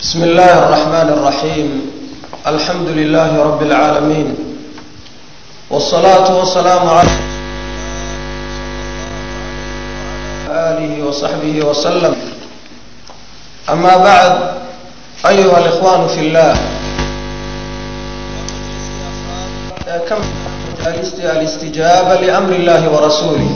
بسم الله الرحمن الرحيم الحمد لله رب العالمين والصلاة والسلام على آله وصحبه وسلم أما بعد أيها الإخوان في الله كم الاستجابة لأمر الله ورسوله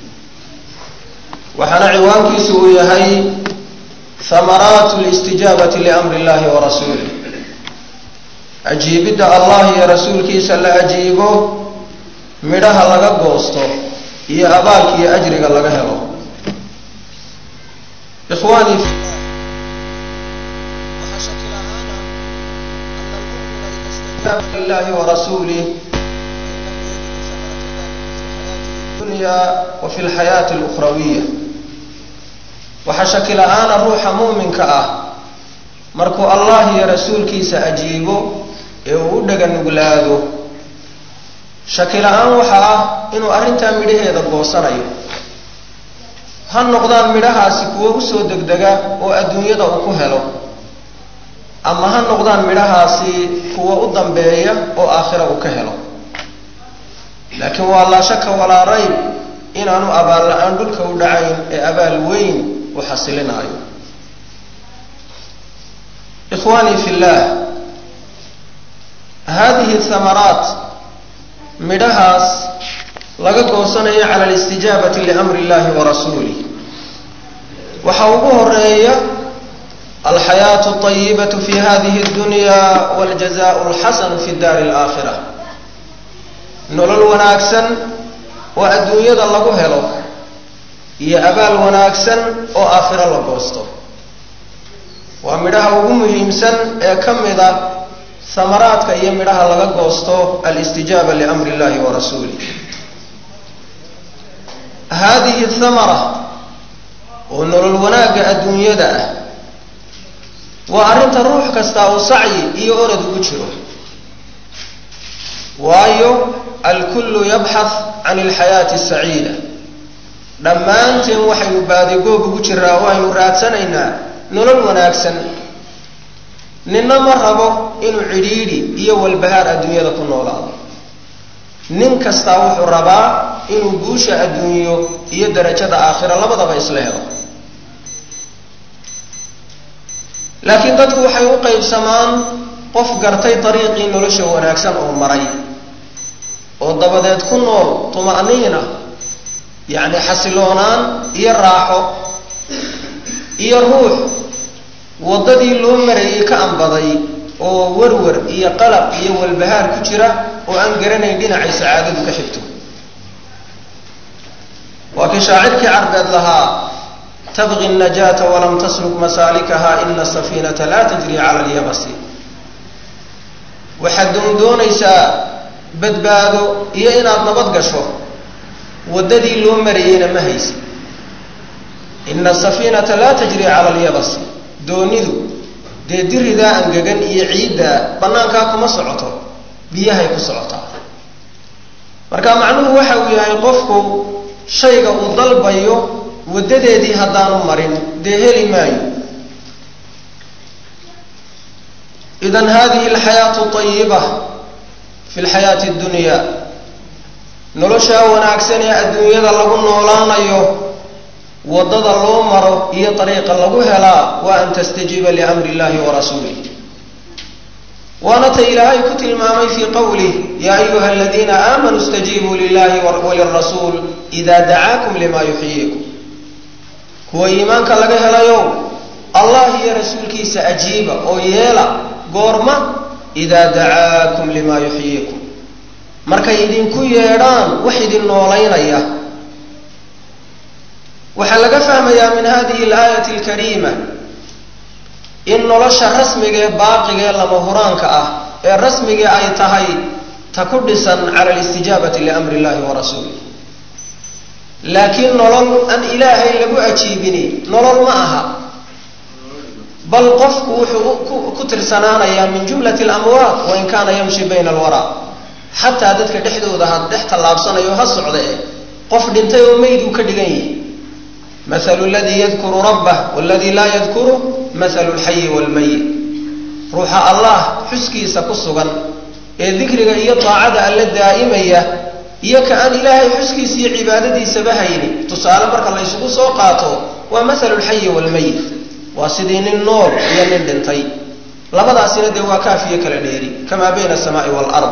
waxaana ciwaankiisu uu yahay hamaraatu listijaabati liamri illahi wa rasuulih ajiibidda allah iyo rasuulkiisa la ajiibo midhaha laga goosto iyo abaalka iyo ajriga laga helo ikhwaanii lillahi wa rasuulih dunya wa fi lxayaati lukhrawiya waxaa shaki la-aana ruuxa muuminka ah markuu allah iyo rasuulkiisa ajiibo ee uu u dhaga nuglaado shaki la-aan waxa ah inuu arrintaa midhaheeda goosanayo ha noqdaan midhahaasi kuwo usoo degdega oo adduunyada uu ku helo ama ha noqdaan midhahaasi kuwo u dambeeya oo aakhira uu ka helo laakiin waa laa shaka walaa rayb inaanu abaal la-aan dhulka u dhacayn ee abaal weyn u xasilinaayo ikhwaanii fi llah hadihi thamaraat midhahaas laga goosanayo cala alistijaabati liamri illahi wa rasuulih waxaa ugu horeeya alxayaatu alطayibatu fi hadihi اdunya waاljazau اlxasanu fi daari اlaakhira nolol wanaagsan oo adduunyada lagu helo iyo abaal wanaagsan oo aakhiro la goosto waa midhaha ugu muhiimsan ee ka mida hamaraadka iyo midhaha laga goosto alistijaaba liamri illahi wa rasuulih hadihi thamara oo nolol wanaagga adduunyada ah waa arrinta ruux kastaa uu sacyi iyo orad ugu jiro waayo alkullu yabxath can alxayaati asaciida dhammaanteen waxaynu baadigoob ugu jiraa oo aynu raadsanaynaa nolol wanaagsan ninna ma rabo inuu cidhiidhi iyo walbahaar adduunyada ku noolaado nin kastaa wuxuu rabaa inuu guusha adduunyo iyo darajada aakhira labadaba isla helo laakiin dadku waxay u qaybsamaan qof gartay dariiqii nolosha wanaagsan oo maray oo dabadeed ku nool tuma'niina yacni xasiloonaan iyo raaxo iyo ruux waddadii loo marayay ka ambaday oo warwar iyo qalab iyo walbahaar ku jira oo aan garanayn dhinacay sacaadadu ka xigto waa kii shaacirkii carbeed lahaa tabqi najaata walam tasluk masaalikaha ina safiinata laa tajri cala alyabasi waxaad doondoonaysaa badbaado iyo inaad nabad gasho waddadii loo marayeyna ma haysa ina asafiinata laa tajri cala alyabasi doonidu dee diridaa angegan iyo ciiddaa bannaankaa kuma socoto biyahay ku socotaa marka macnuhu waxa uu yahay qofku shayga uu dalbayo waddadeedii haddaanu marin dee heli maayo idan hadihi alxayaatu ayiba fi lxayaati addunya noloshaa wanaagsan ee adduunyada lagu noolaanayo waddada loo maro iyo dariiqa lagu helaa waa an tastajiiba liamri illahi wa rasuulih waana ta ilaahay ku tilmaamay fii qowlih ya ayuha aladiina aamanuu istajiibuu lilahi walirasuul ida dacaakum lima yuxyiikum kuwa iimaanka laga helayo allah iyo rasuulkiisa ajiiba oo yeela goorma idaa dacaakum lima yuxyiikum markay idinku yeedhaan wax idin noolaynaya waxaa laga fahmayaa min hadihi alaayati alkariima in nolosha rasmiga ee baaqiga ee lama huraanka ah ee rasmiga ay tahay ta ku dhisan cala alistijaabati liamri illahi wa rasuulih laakiin nolol aan ilaahay lagu ajiibini nolol ma aha bal qofku wuxuu ku tirsanaanayaa min jumlati alamwaat wain kaana yamshi bayna alwaraa xataa dadka dhexdooda ha dhex tallaabsanayo ha socda eh qof dhintay oo meyd uu ka dhigan yihi mahalu ladii yadkuru rabbah waladii laa yadkuru mahalu lxayi waalmayit ruuxa allah xuskiisa ku sugan ee dikriga iyo daacada alla daa'imaya iyo ka aan ilaahay xuskiisa iyo cibaadadiisaba hayni tusaale marka la ysugu soo qaato waa mahalu lxayi waalmayit waa sidii nin nool iyo nin dhintay labadaasina dee waa kaafiyo kala dheeri kamaa bayna asamaai waalard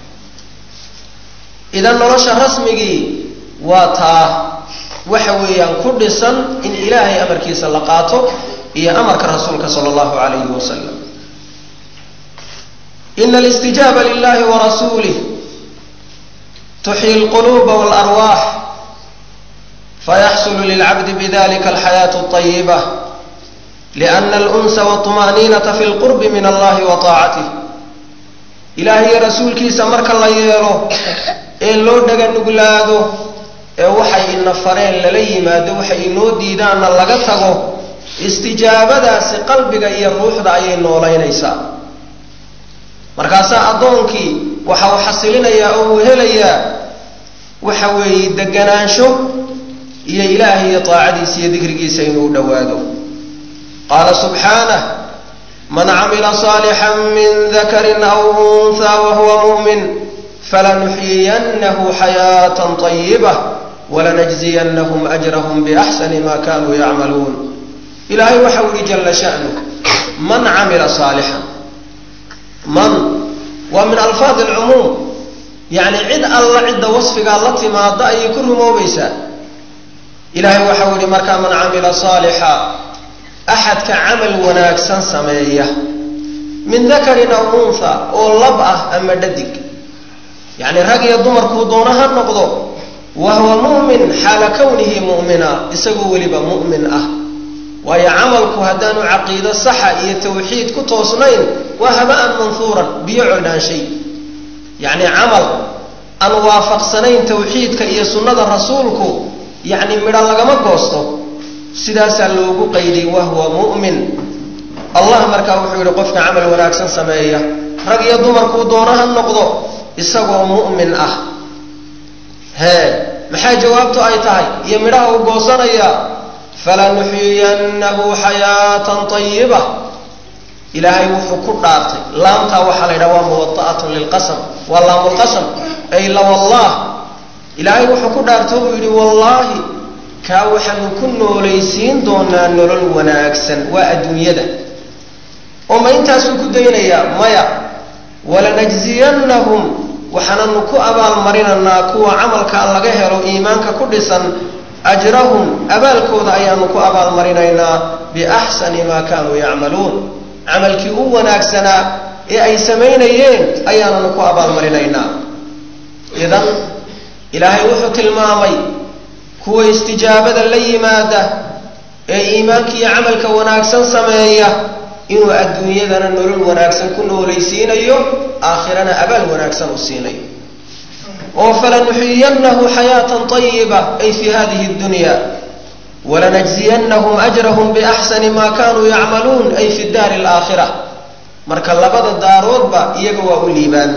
idan nolosha rasmigii waa taa waxa weeyaan ku dhisan in ilaahay amarkiisa la qaato iyo amarka rasuulka sala allahu alayhi wasalam ina alistijaaba lilahi warasuulih tuxyi lquluuba waalarwaax fayaxsulu lilcabdi bidalika alxayaatu alطayiba liana alunsa walطumaaniinata fi lqurbi min allahi wa taacatih ilaah iyo rasuulkiisa marka la yeelo ee loo dhaga nuglaado ee waxay ina fareen lala yimaado waxay inoo diidaanna laga tago istijaabadaasi qalbiga iyo ruuxda ayay noolaynaysaa markaasaa addoonkii waxa uu xasilinayaa oo uu helayaa waxa weeye deganaansho iyo ilaahay iyo taacadiisa iyo dikrigiisa inuu dhowaado qaala subxaanah man camila saalixan min dakarin aw unthaa wahuwa mu'min falanuxyiyannahu xayaatan طayibah walanajziyanahum ajrahum biaxsani ma kanuu yacmaluun ilaahay waxau yihi jala sha'nu man camila saalixan man waa min alfaadi alcumuum yacni cid alla cidda wasfigaa la timaada ayay ku rumoobaysaa ilaahay waxau yihi markaa man camila saalixa axadka camal wanaagsan sameeya min dakarin aw untha oo lab ah ama dhadig yacni rag iyo dumarkuu doono ha noqdo wa huwa mu'min xaala kownihi mu'mina isagoo weliba mu'min ah waayo camalku haddaanu caqiido saxa iyo tawxiid ku toosnayn waa haba'an manhuuran biyo codhaanshay yacni camal aan waafaqsanayn tawxiidka iyo sunnada rasuulku yacni midho lagama goosto sidaasaa loogu qayday wahuwa mu'min allah markaa wuxuu yidhi qofka camal wanaagsan sameeya rag iyo dumarkuu doono ha noqdo isagoo mu'min ah hee maxaa jawaabtu ay tahay iyo midhaha uu goosanaya falanuxyiyannahu xayaatan tayiba ilaahay wuxuu ku dhaartay laamtaa waxaa la yidhaha waa muwada'atun lilqasam waa laamulqasam ay la wallah ilaahay wuxuu ku dhaartay uu yidhi wallaahi kaa waxaanu ku noolaysiin doonaa nolol wanaagsan waa adduunyada oo ma intaasuu ku daynayaa maya walanajziyannahum waxaananu ku abaalmarinaynaa kuwa camalka laga helo iimaanka ku dhisan ajrahum abaalkooda ayaanu ku abaalmarinaynaa biaxsani maa kaanuu yacmaluun camalkii u wanaagsanaa ee ay samaynayeen ayaananu ku abaalmarinaynaa idan ilaahay wuxuu tilmaamay kuwa istijaabada la yimaada ee iimaanka iyo camalka wanaagsan sameeya inuu adduunyadana nolol wanaagsan ku noolaysiinayo aakhirana abaal wanaagsan u siinayo oo falanuxyiyannahu xayaatan طayiba ay fi hadihi اdunya walanajziyanahum ajrahum biaxsani ma kanuu yacmaluun ay fi daari اlaakhira marka labada daaroodba iyaga waa u liibaan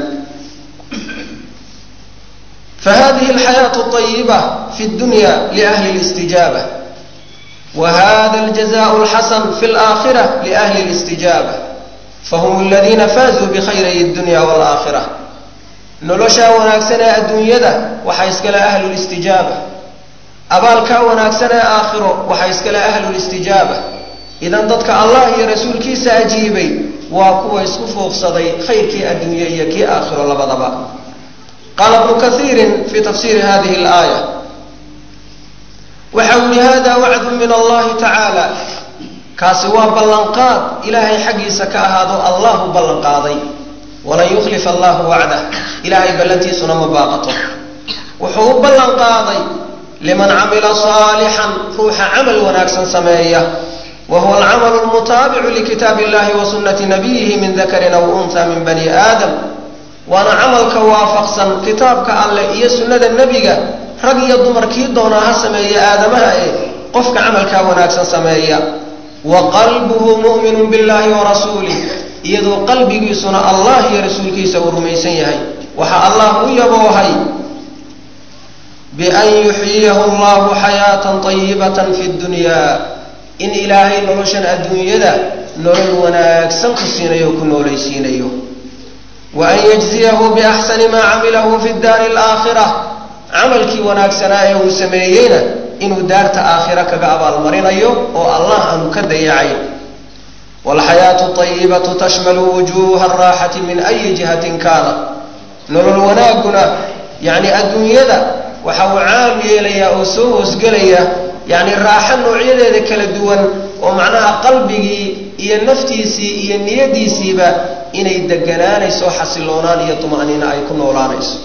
fahadihi alxayaatu طayiba fi اdunya liahli اlistijaaba whada aljazaء اlxasan fi اlآkhirة liأhli اlistijaaba fahum اladina faazuu bkhayray اdunya wاlآkhirة noloshaa wanaagsan ee adduunyada waxaa iskale ahlu listijaaba abaalkaa wanaagsan ee aakhiro waxaa iskale ahlu listijaaba idan dadka allah iyo rasuulkiisa ajiibay waa kuwa isku fuuqsaday khayrkii adduunye iyo kii aakhiro labadaba qaala bnu kaiiri fi tafsiri hadihi اlآayة waxa uu yihi hada wacdu min allahi tacaala kaasi waa ballanqaad ilaahay xaggiisa ka ahaado allahu ballanqaaday walan yukhlifa allahu wacdah ilaahay ballantiisuna ma baaqato wuxuu u ballanqaaday liman camila saalixan ruuxa camal wanaagsan sameeya wa huwa alcamalu lmutaabicu likitaab illahi wa sunnati nabiyihi min dakarin aw unha min bani aadam waana camalka waafaqsan kitaabka alleh iyo sunnada nebiga rag iyo dumar kii doonaa ha sameeya aadamaha ee qofka camalkaa wanaagsan sameeya wa qalbuhu mu'minun billahi wa rasuulih iyadoo qalbigiisuna allah iyo rasuulkiisa uu rumaysan yahay waxaa allah u yaboohay bian yuxyiyahu allahu xayaatan طayibatan fi ddunyaa in ilaahay noloshan adduunyada nolol wanaagsan ku siinayo o ku noolaysiinayo wa an yajziyahu biaxsani maa camilahu fi daari alaakhira camalkii wanaagsanaa ee uu sameeyeyna inuu daarta aakhira kaga abaalmarinayo oo allah aanu ka dayacayn waalxayaatu ayibatu tashmalu wujuuha araaxati min ayi jihatin kaana nolol wanaagguna yacni adduunyada waxa uu caam yeelayaa oo soo hoosgelaya yacni raaxo noocyadeeda kala duwan oo macnaha qalbigii iyo naftiisii iyo niyadiisiiba inay deganaanayso xasiloonaan iyo tuma'niino ay ku noolaanayso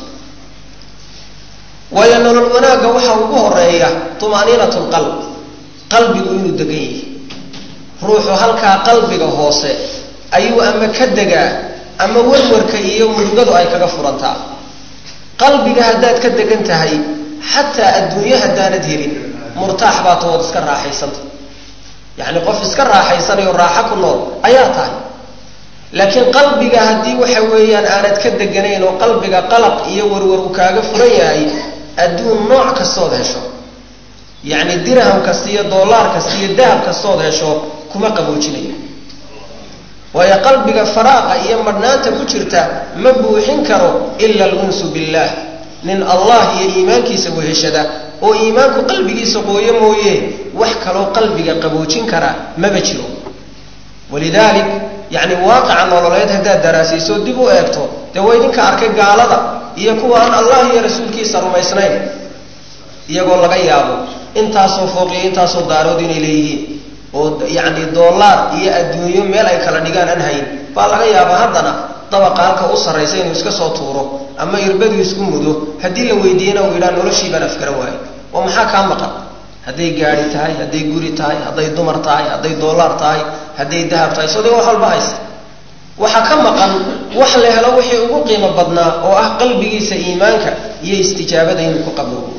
waayo nolol wanaagga waxaa ugu horeeya tuma'niinat lqalb qalbigu inuu degan yahay ruuxu halkaa qalbiga hoose ayuu ama ka degaa ama warwarka iyo murugadu ay kaga furantaa qalbiga haddaad ka degan tahay xataa adduunye haddaanad helin murtaax baa tood iska raaxaysanta yacni qof iska raaxaysanayo raaxo ku nool ayaa tahay laakiin qalbiga haddii waxa weeyaan aanad ka deganayn oo qalbiga qalaq iyo warwar uu kaaga furan yahay adduun nooc kastood hesho yacni dirham kasta iyo dollaar kasta iyo dahab kastood hesho kuma qaboojinayo waayo qalbiga faraaqa iyo madhnaanta ku jirta ma buuxin karo ila alunsu billaah nin allah iyo iimaankiisa weheshada oo iimaanku qalbigiisa qooyo mooye wax kaloo qalbiga qaboojin kara maba jiro walidaalik yacni waaqica nololeed haddaad daraasayso dib u eegto dee waa idinka arkay gaalada iyo kuwa aan allah iyo rasuulkiisa rumaysnayn iyagoo laga yaabo intaasoo fooqiyo intaasoo daarood inay leeyihiin oo yacni dollaar iyo adduunyo meel ay kala dhigaan aan hayn baa laga yaabaa haddana dabaqa halka u sarraysa inuu iska soo tuuro ama irbadu isku mudo haddii la weydiiyana uu yidhaha noloshii baan afgaran waayo oo maxaa kaa maqan hadday gaadi tahay hadday guri tahay hadday dumar tahay hadday dollaar tahay hadday dahab tahay soo de wax walba haysta waxaa ka maqan wax la helo wixii ugu qiimo badnaa oo ah qalbigiisa iimaanka iyo istijaabada inuu ku qaboobo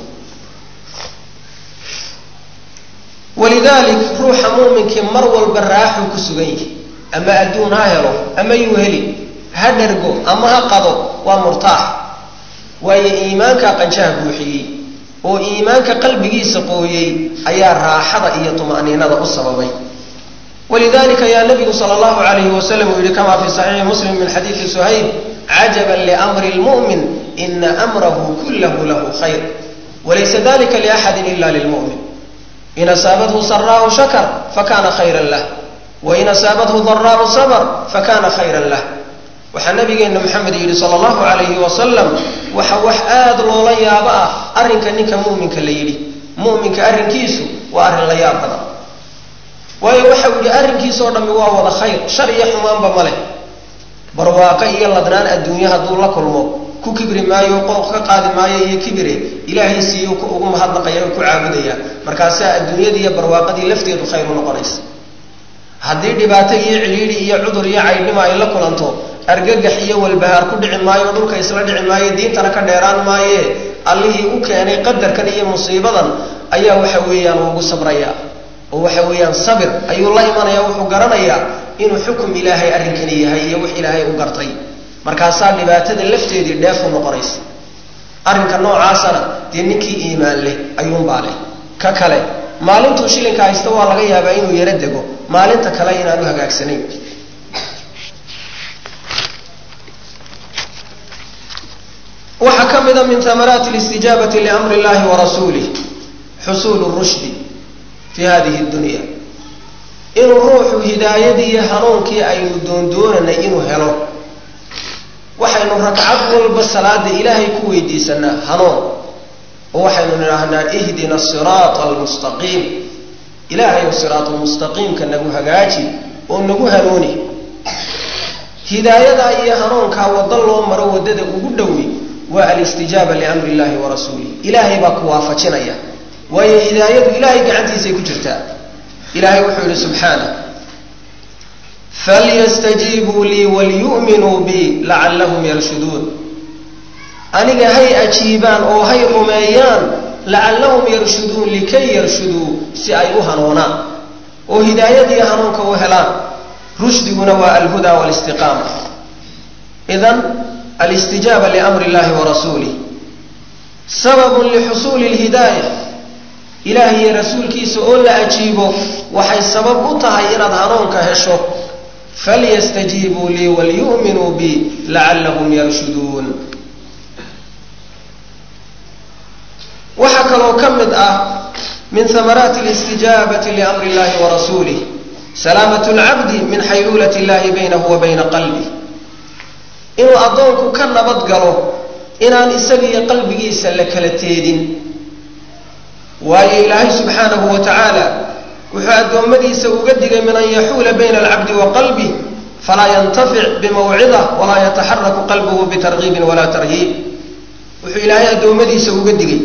walidaalik ruuxa muuminkii mar walba raaxuu ku sugan yahay ama adduun ha helo ama yuu heli ha dhergo ama ha qado waa murtaax waayo iimaanka qanjaha buuxiyey oo iimaanka qalbigiisa qooyey ayaa raaxada iyo tuma'niinada u sababay walidalika ayaa nabigu sala allahu alayhi wasalam uu yihi kama fi saxiixi muslim min xadiidi suhayb cajaban liamri lmu'min ina amrahu kullahu lahu khayr walaysa dalika liaxadin ila lilmu'min in asaabathu saraahu shakar fakana khayran lah wain asaabathu daraau sabr fakana khayran lah waxaa nabigeena maxamed yidhi sala allahu alayhi wasalam waxa wax aada loola yaabo ah arrinka ninka mu'minka la yidhi mu'minka arrinkiisu waa arrin la yaab badan waayo waxau yidhi arrinkiisoo dhammi waa wada khayr shar iyo xumaanba ma leh barwaaqo iyo ladnaan adduunye hadduu la kulmo ku kibri maayo qooq ka qaadi maayo iyo kibire ilaahay siiyo ugu mahadnaqaya oo ku caabudaya markaasaa adduunyadii iyo barwaaqadii lafteedu khayr u noqonaysa haddii dhibaato iyo cidhiidhi iyo cudur iyo caydhnimo ay la kulanto argagax iyo walbahaar ku dhici maayo dhulka isla dhici maayo diintana ka dheeraan maaye allihii u keenay qadarkan iyo musiibadan ayaa waxa weeyaan ugu sabraya oo waxa weeyaan sabir ayuu la imanaya wuxuu garanayaa inuu xukum ilaahay arrinkani yahay iyo wix ilaahay u gartay markaasaa dhibaatada lafteedii dheefu noqonaysa arrinka noocaasana dee ninkii iimaan leh ayuunbaa leh ka kale maalintuu shilinka haysta waa laga yaabaa inuu yaro dego maalinta kale inaanu hagaagsanayn waxaa ka mida min amaraati listijaabati liamri illahi warasuulih xusuulu rushdi fi hadihi dunya inuu ruuxu hidaayadii iyo hanuunkii aynu doondoonanay inuu helo waxaynu ragcad walba salaada ilaahay ku weydiisanaa hanuun oo waxaynu nidhaahnaa ihdina asiraata almustaqiim ilaahayow siraatulmustaqiimka nagu hagaaji oo nagu hanuuni hidaayadaa iyo hanuunkaa waddo loo maro waddada ugu dhowi waa alistijaaba liamri illahi wa rasuulih ilaahay baa ku waafajinaya waayo hidaayadu ilaahay gacantiisay ku jirtaa ilaahay wuxuu yihi subxaanah falyastajiibuu lii walyu'minuu bi lacallahum yarshuduun aniga hay ajiibaan oo hay rumeeyaan lacallahum yarshuduun likay yarshuduu si ay u hanuunaan oo hidaayadiiyo hanuunka u helaan rushdiguna waa alhuda walistiqaama idan alistijaaba liamri illahi wa rasuulih sababun lixusuuli lhidaaya ilaah iyo rasuulkiisa oo la ajiibo waxay sabab u tahay inaad hanuunka hesho falyastajiibuu lii walyu'minuu bi lacallahum yarshuduun waxaa kaloo ka mid ah min hamaraati listijaabati liamri illahi wa rasuulih salaamatu lcabdi min xayluulati illahi baynahu wa bayna qalbih inuu addoonku ka nabad galo inaan isaga iyo qalbigiisa la kala teedin waayo ilaahay subxaanahu wa tacaala wuxuu addoommadiisa uga digay min an yaxuula bayna alcabdi wa qalbih falaa yantafic bimawcida walaa yataxaraku qalbuhu bitargiibin walaa tarhiib wuxuu ilaahay addoommadiisa uga digay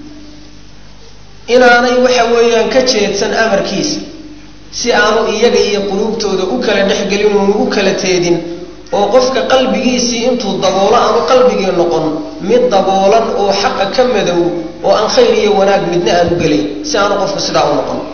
inaanay waxa weeyaan ka jeedsan amarkiisa si aanu iyaga iyo quluubtooda u kala dhexgelin uunu u kala teedin oo qofka qalbigiisii intuu daboolo aanu qalbigii noqon mid daboolan oo xaqa ka madow oo aan khayr iyo wanaag midna aanu gelayn si aanu qofku sidaa u noqon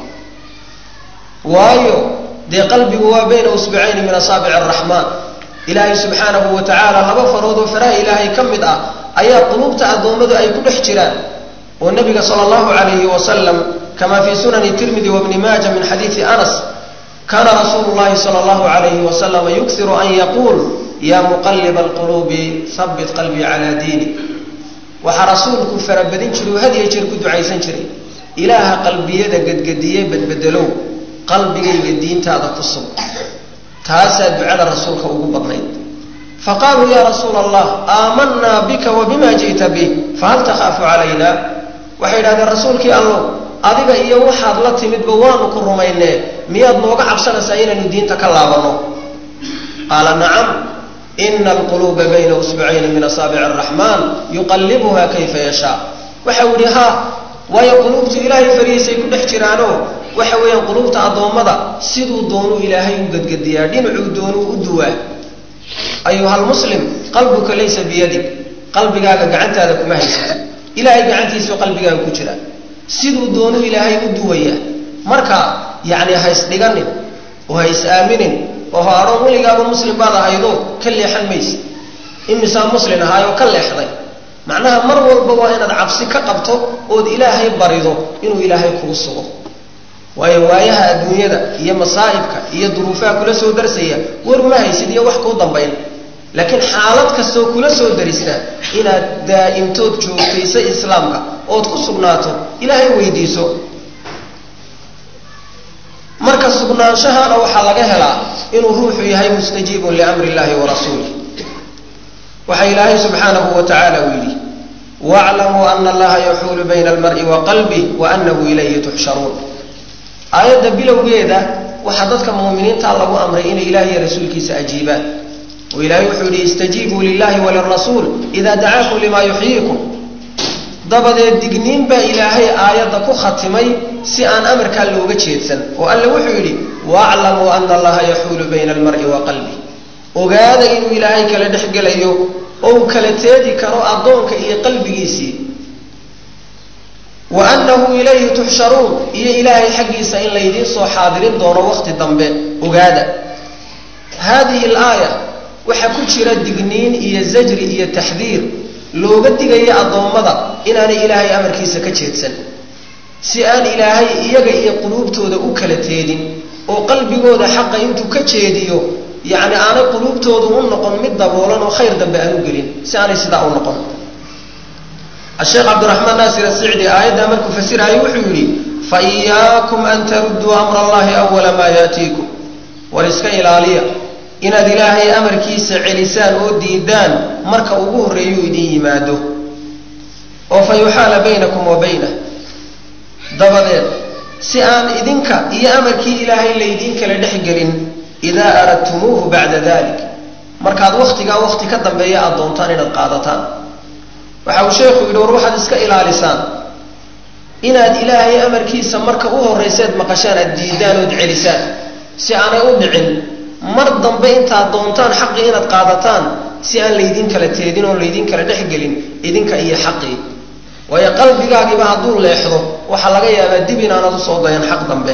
waayo dee qalbigu waa bayna usbicayni min asaabici araxmaan ilaahay subxaanahu wa tacaala laba farood oo faraha ilaahay ka mid ah ayaa quluubta addoommadu ay ku dhex jiraan oo nabiga sala allahu calayhi wasalam kama fi sunani tirmidi wabni maaja min xadiidi anas kaana rasuulu llahi sala allahu calayhi wasalam yuksiru an yaquul ya muqaliba alquluubi habbit qalbii calaa diini waxaa rasuulku farabadin jiray oo had iyo jeer ku ducaysan jiray ilaaha qalbiyada gedgediye bedbedelow qalbigayga diintaada ku sug taasaa ducada rasuulka ugu badnayd faqaaluu ya rasuula allah aamanaa bika wa bima ji'ta bih fahal takhaafu calayna waxay idhahdeen rasuulkii allow adiga iyo waxaad la timidba waanu ku rumaynee miyaad nooga cabsanaysaa inaynu diinta ka laabanno qaala nacam ina alquluuba bayna usbucayni min asaabici araxmaan yuqallibuha kayfa yashaa waxau yidhi ha waayo quluubtu ilaahay farihiisay ku dhex jiraanoo waxa weeyaan quluubta addoommada siduu doonuu ilaahay u gedgediyaa dhinacuu doonuu u duwaa ayuhalmuslim qalbuka laysa biyadig qalbigaaga gacantaada kuma haysato ilaahay gacantiisuu qalbigaaga ku jira siduu doonuu ilaahay u duwaya marka yacni ha isdhiganin oo ha is aaminin oo ha adhoon weligaaba muslim baad ahaydo ka leexan mayse imisaa muslin ahaayoo ka leexday macnaha mar walba waa inaad cabsi ka qabto ood ilaahay barido inuu ilaahay kuu sugo waayo waayaha adduunyada iyo masaa'ibka iyo duruufaha kula soo darsaya war uma haysid iyo wax kuu dambayn laakiin xaalad kastoo kula soo darista inaad daa'imtood joogtaysa islaamka ood ku sugnaato ilaahay weydiiso marka sugnaanshahana waxaa laga helaa inuu ruuxu yahay mustajiibun liamri illahi wa rasuulih waxaa ilaahay subxaanahu wa tacaala uu yidhi waclamuu ana allaha yaxuulu bayna almar'i wa qalbih wa anahu ilayhi tuxsharuun aayadda bilowgeeda waxaa dadka muuminiinta lagu amray inay ilaah iyo rasuulkiisa ajiibaan oo ilaahay wuxuu yidhi istajiibuu lilahi walirasuul ida dacaakum lima yuxyiikum dabadeed digniin baa ilaahay aayadda ku khatimay si aan amarkaa looga jeedsan oo alle wuxuu yidhi waaclamuu ana allaha yaxuulu bayna almar'i wa qalbih ogaada inuu ilaahay kala dhex gelayo oo uu kala teedi karo addoonka iyo qalbigiisii wa annahu ilayhi tuxsharuun iyo ilaahay xaggiisa in laydiin soo xaadirin doono waqti dambe ogaada haadihi alaaya waxaa ku jira digniin iyo zajri iyo taxdiir looga digaya addoommada inaanay ilaahay amarkiisa ka jeedsan si aan ilaahay iyaga iyo quluubtooda u kala teedin oo qalbigooda xaqa intuu ka jeediyo yacni aanay quluubtoodu u noqon mid daboolan oo khayr dambe aan u gelin si aanay sidaa u noqon asheekh cabdiraxmaan naasir asicdi aayaddaa markuu fasiraayo wuxuu yidhi fa iyaakum an tarudduu amra allahi awala maa yaatiikum war iska ilaaliya inaad ilaahay amarkiisa celisaan oo diidaan marka ugu horreeyuu idin yimaado oo fa yuxaala baynakum wa baynah dabadeed si aan idinka iyo amarkii ilaahay laydiin kala dhex gelin idaa aradtumuuhu bacda dalik markaad wakhtigaa wakhti ka dambeeya aad doontaan inaad qaadataan waxa uu sheekhu yidhi war waxaad iska ilaalisaan inaad ilaahay amarkiisa marka u horrayseed maqashaan aad diidaan ood celisaan si aanay u dhicin mar dambe intaad doontaan xaqii inaad qaadataan si aan laydin kala teedin oon laydin kala dhexgelin idinka iyo xaqii waayo qalbigaagiiba hadduu leexdo waxaa laga yaabaa dib inaanad usoo dayan xaq dambe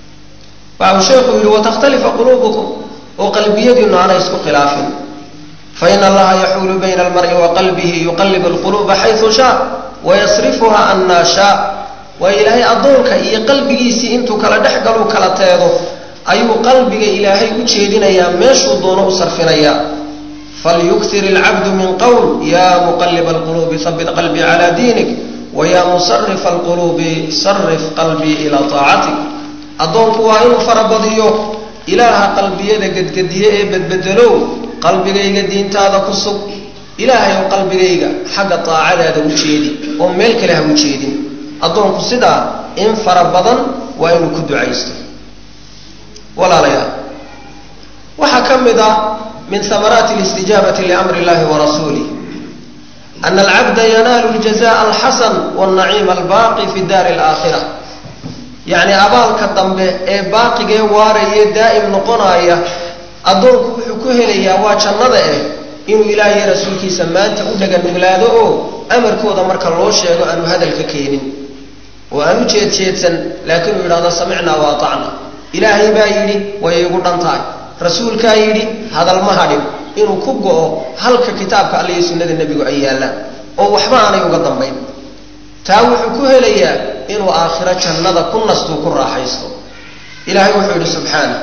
waxa uu sheekhu yidhi watakhtalifa quluubukum oo qalbiyadiinu aanay isku khilaafin faina allaha yaxuulu bayna almar'i wa qalbihi yuqalib alquluuba xaysu shaa wayasrifuha annaa shaa waa ilaahay addoonka iyo qalbigiisii intuu kala dhex galuu kala teedo ayuu qalbiga ilaahay u jeedinayaa meeshuu doono u sarfinayaa falyuktir alcabdu min qowl ya muqaliba alquluubi habit qalbii cala diinik waya musarifa alquluubi sarif qalbii ilaa taacatik addoonku waa inuu farabadiyo ilaaha qalbiyada gedgediye ee bedbedelow qalbigayga diintaada ku sug ilaahay ou qalbigayga xagga taacadaada u jeedi oo meel kale ha u jeedin addoonku sidaa in fara badan waa inuu ku ducaysto walaalayaal waxaa ka mid ah min hamaraati listijaabati liamri illahi wa rasuulih ana alcabda yanaalu ljazaء alxasan wاlnaciima albaaqi fi daari alaakhira yacni abaalka dambe ee baaqigee waarayee daa'im noqonaya addoonku wuxuu ku helayaa waa jannada eh inuu ilaahay rasuulkiisa maanta u dhaganuglaado oo amarkooda marka loo sheego aanu hadalka keenin oo aan u jeedjeedsan laakiin uu yidhahdo samicnaa wa atacna ilaahay baa yidhi way igu dhan tahay rasuulkaa yidhi hadal ma hadhin inuu ku go'o halka kitaabka alla iyo sunnada nebigu ay yaallaan oo waxba aanay uga dambayn taa wuxuu ku helayaa inuu aakhiro jannada ku nastuu ku raaxaysto ilahay wuxuu yidhi subxaana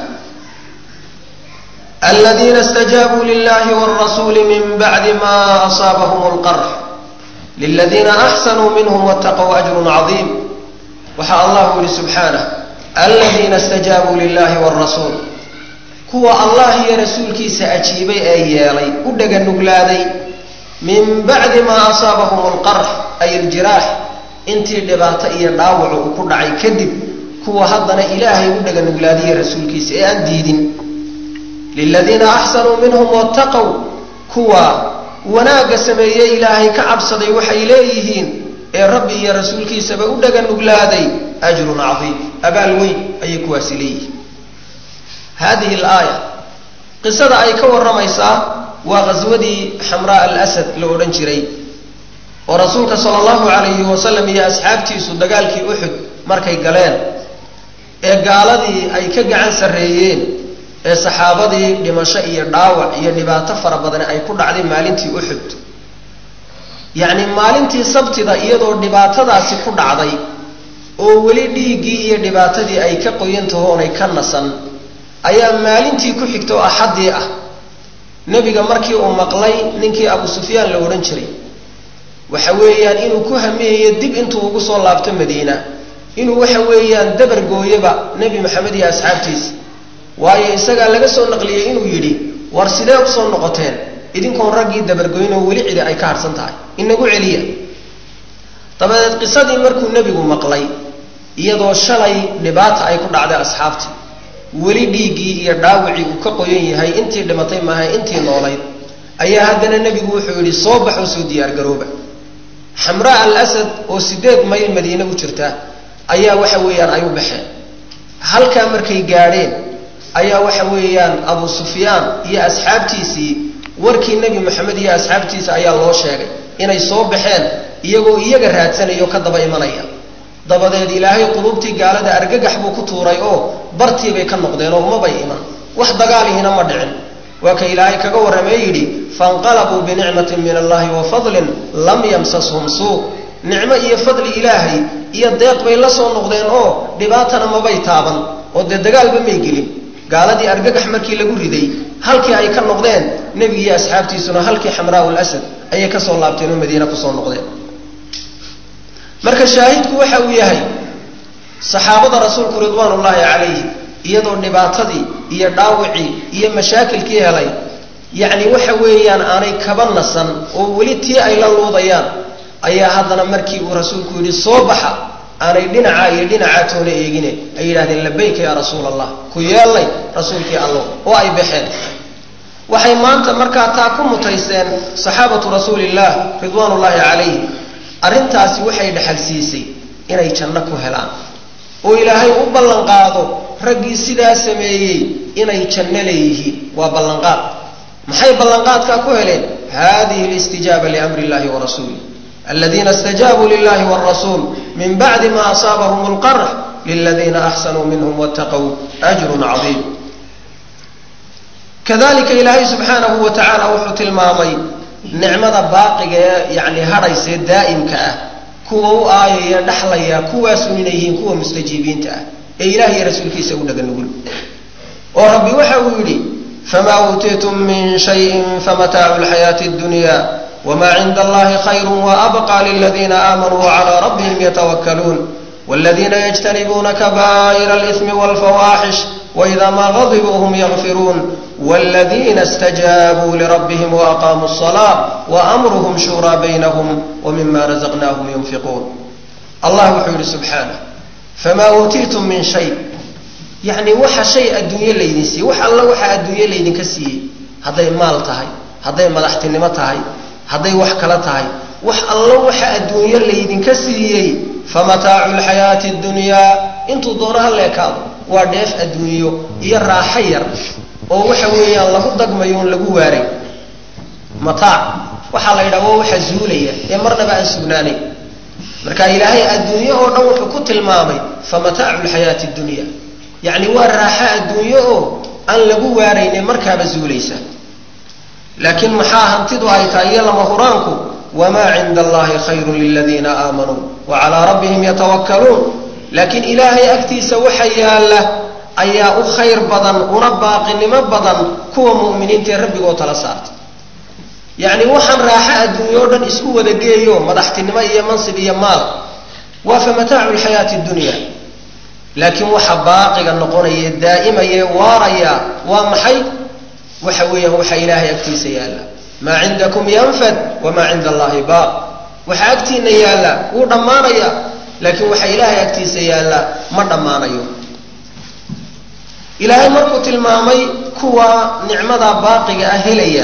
aladiina اstajaabuu lilahi wاrasuuli min bacdi ma asaabahum اlqarx liladiina axsanuu minhm wاtaqw ajru cadiim waxaa allahu yihi subxaanah aladiina اstajaabuu lilahi wاrasuul kuwa allah iyo rasuulkiisa ajiibay ee yeelay u dhaganuglaaday min bacdi maa asaabahum alqarx ay aljiraax intii dhibaato iyo dhaawacu uu ku dhacay kadib kuwa haddana ilaahay u dhaganuglaaday rasuulkiisa ee aan diidin liladiina axsanuu minhum wattaqow kuwa wanaagga sameeyey ilaahay ka cabsaday waxay leeyihiin ee rabbi iyo rasuulkiisaba u dhaganuglaaday ajrun cadiim abaal weyn ayay kuwaasi leeyihiin hadihi alaaya qisada ay ka warramaysaa waa qaswadii xamraa alasad la odhan jiray oo rasuulka sala allahu calayhi wasalam iyo asxaabtiisu dagaalkii uxud markay galeen ee gaaladii ay ka gacan sarreeyeen ee saxaabadii dhimasho iyo dhaawac iyo dhibaato fara badani ay ku dhacday maalintii uxud yacni maalintii sabtida iyadoo dhibaatadaasi ku dhacday oo weli dhiiggii iyo dhibaatadii ay ka qoyan tahoonay ka nasan ayaa maalintii ku xigta oo axaddii ah nebiga markii uu maqlay ninkii abu sufyaan la odhan jiray waxa weeyaan inuu ku hamiyayo dib intuu ugu soo laabto madiina inuu waxa weeyaan dabar gooyoba nebi maxamed iyo asxaabtiisa waayo isagaa laga soo naqliyey inuu yidhi war sidee usoo noqoteen idinkoon raggii dabargoyn oo weli cidi ay ka harhsan tahay inagu celiya dabadeed qisadii markuu nebigu maqlay iyadoo shalay dhibaata ay ku dhacday asxaabtii weli dhiiggii iyo dhaawicii uu ka qoyan yahay intii dhimatay maaha intii noolayd ayaa haddana nebigu wuxuu yidhi soo baxoo soo diyaargarooba xamraa al asad oo sideed mayl madiine u jirta ayaa waxa weeyaan ay u baxeen halkaa markay gaadheen ayaa waxa weeyaan abu sufyaan iyo asxaabtiisii warkii nebi maxamed iyo asxaabtiisa ayaa loo sheegay inay soo baxeen iyagoo iyaga raadsanaya oo ka daba imanaya dabadeed ilaahay quluubtii gaalada argagax buu ku tuuray oo bartii bay ka noqdeen oo umabay iman wax dagaalihina ma dhicin waa ka ilaahay kaga warramee yidhi fainqalabuu binicmatin min allahi wa fadlin lam yamsashum suu nicmo iyo fadli ilaahay iyo deeq bay la soo noqdeen oo dhibaatana mabay taaban oo dee dagaalba may gelin gaaladii argagax markii lagu riday halkii ay ka noqdeen nebigiiyo asxaabtiisuna halkii xamraau lasad ayay kasoo laabteen oo madiina kusoo noqdeen marka shaahidku waxa uu yahay saxaabada rasuulku ridwaan ullaahi calayhi iyadoo dhibaatadii iyo dhaawicii iyo mashaakilkii helay yacni waxa weeyaan aanay kaba nasan oo weli tii ay la luudayaan ayaa haddana markii uu rasuulku yidhi soo baxa aanay dhinacaa iyo dhinacaa toona eegine ay yidhahdeen labayka yaa rasuul allah ku yeellay rasuulkii allo oo ay baxeen waxay maanta markaa taa ku mutayseen saxaabatu rasuulillaah ridwaan ullaahi calayhi arrintaasi waxay dhexalsiisay inay janno ku helaan oo ilaahay u ballanqaado raggii sidaa sameeyey inay janno leeyihiin waa ballanqaad maxay ballanqaadkaa ku heleen hadihi listijaaba liamri illahi wa rasuulih aladiina istajaabuu lilahi wrasuul min bacdi ma asaabahum lqarx liladiina axsanuu minhum wattaqow ajrun cadiim kadalika ilaahay subxaanahu wa tacaala wuxuu tilmaamay nicmada baaqiga ee yani hadhaysee daa'imka ah kuwa u aayaya dhaxlaya kuwaasu inay yihiin kuwa mustajiibiinta ah ee ilaah iyo rasuulkiisa u dhaga nugul oo rabbi waxa uu yidhi famaa uutiitum min shayin famataacu lxayaati اdunya wma cinda allahi khayru waabqa liladiina aamanuu wcalى rabbihim yatawakkaluun wاladiina yجtanibuuna kaba'ira اlإثmi wاlfawaaxish وإida ma غadibuu hm ygfiruun wاladiina اstajaabuu lirabbihim وأqaamuu الصلاة وأmruhm shurىa baynhm وmima razaqnahm yunfiquun allah wuxuu yihi subxaanه fama uutiitum min shay yani waxa shay adduunye laydin siiyey wax alla waxa adduunye laydinka siiyey hadday maal tahay hadday madaxtinimo tahay hadday wax kala tahay wax allo waxa adduunyo laydinka siiyey famataacu lxayaati اdunyaa intuu doono ha leekaado waa dheef adduunyo iyo raaxo yar oo waxa weeyaan lagu dagmayo on lagu waaray mataac waxaa la yidhaha waa waxa zuulaya ee marnaba aan sugnaanayn marka ilaahay adduunyo oo dhan wuxuu ku tilmaamay famataacu lxayaati اdunya yacni waa raaxo adduunyo oo aan lagu waarayne markaaba zuulaysa laakiin maxaa hantidu ay tahay iyo lama huraanku wamaa cinda allahi khayru liladiina aamanuu wa calaa rabbihim yatawakkaluun laakiin ilaahay agtiisa waxa yaalla ayaa u khayr badan una baaqinimo badan kuwa mu'miniinta ee rabbigoo tala saartay yacni waxaan raaxo adduunyo o dhan isku wada geeyo madaxtinimo iyo mansib iyo maal waa fa mataacu lxayaati dunya laakiin waxa baaqiga noqonaya daa'imaya waaraya waa maxay waxa weeyaan waxa ilaahay agtiisa yaalla maa cindakum yanfad wamaa cinda allahi baaq waxa agtiina yaalla wuu dhammaanaya laakiin waxa ilaahay agtiisa yaalla ma dhammaanayo ilaahay markuu tilmaamay kuwa nicmada baaqiga ah helaya